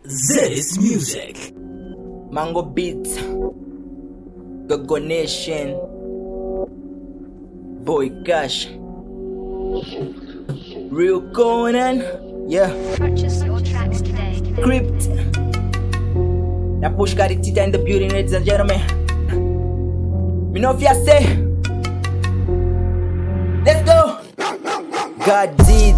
Zedis Music. Mango Beats, Gogo Nation, Boy Cash, Real Conan, yeah, Purchase your tracks today. Crypt. Now push got it in the building, ladies and gentlemen. Me know if ya say, let's go. God did,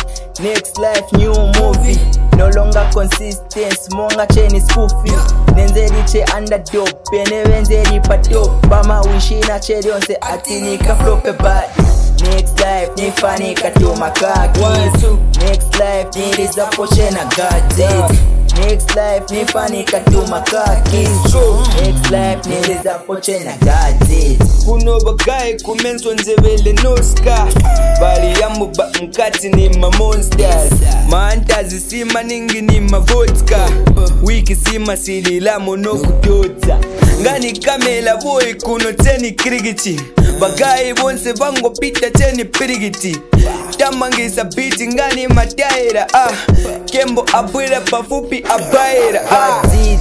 next life, new movie. No longer consistent, smonga cheni spoofy. Nenzeriche underdog, pene wenzeri patop. Bama wishina cheri onse atinika flope bad. Next life, nifanika tu makaki. Next life, nilizapoche na God did. Next life, nifanika tu makaki. Next life, nilizapoche na God did. kuno bagaye kumenswa nzevele noska bali yamuba mkati ni mamonsters maantazi sima ningi ni mavodka wiki sima sililamo nokutotsa ngani kamela boy kuno teni krigiti bagaye bonse bangopita teni pirigiti tamangisa biti ngani mataira ah. kembo abwela pafupi abaira ah. God did.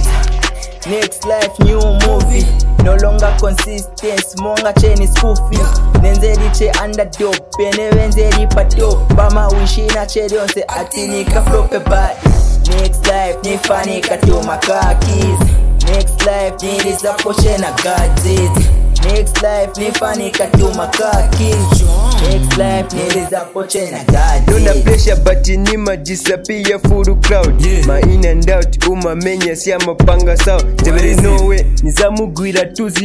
Next life, new movie. No longer consistent, smonga cheni spoofy. Nenzeriche underdog, pene wenzeri patop. Bama wishina cheri onse atinika flope bad. Next life, nifanika tu makakis. Next life, nilizaposhe na God did. Next life, nifanika tu makakis. Next life, nilizaposhe na God Nona did. pressure but ni majisapia full crowd Yeah. ma in and out umamenya siamapanga sawa tebere is it? nowe nizamugwira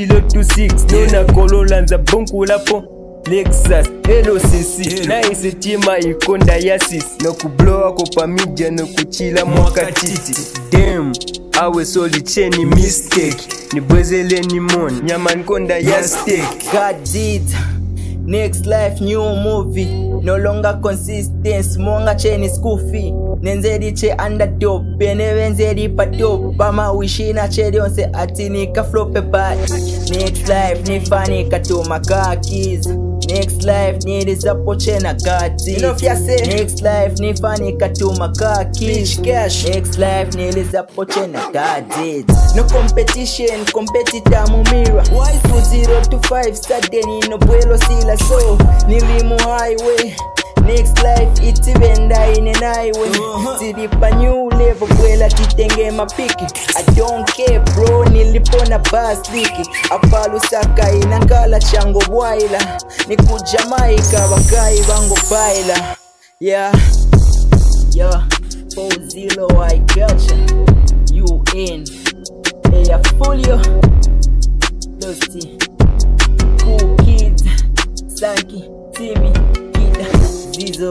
2026 nona kolola nza bonkulapo lexus elocc Yeah. naise tima ikonda yasis nokublowa pamija nokuchila mwakatiti dem awe solicheni mistake nibwezeleni mon nyama nkonda ya steak God did. Next life, new movie. No longer consistent, smonga cheni scooфy. Nenzeriche underdog, pene wenzeri patop. Bama wishina cheri onse atinika flope bad. Next life, nifanika tu makakis. Next life, nilizapoche na God did. Next life, nifanika tu makakis. Next life, nilizapoche na God did. No competition, competitor mumira. 2025 Saturday no bwelo sila so nilimu highway Next life itibenda ine naiwe Tilipa new level bwela titenge mapiki I don't care bro nilipona bus liki Apalusaka inangala chango bwaila Niku Jamaica bakai bango baila Yeah Yeah 40 I gotcha You in Hey folio Dusty Cool Kids, Sanky, Timmy, Kid, Zizo,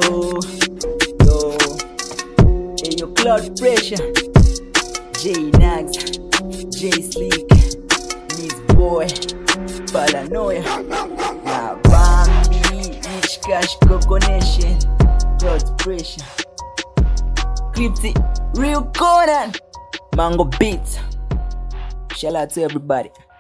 Yo, hey, yo, Cloud Pressure, J Nags, J Sleek, Miss Boy, Paranoia, La Bambi, Rich Cash, Coco Nation, Cloud Pressure, Crypty, Real Conan, Mango Beats. Shout out to everybody.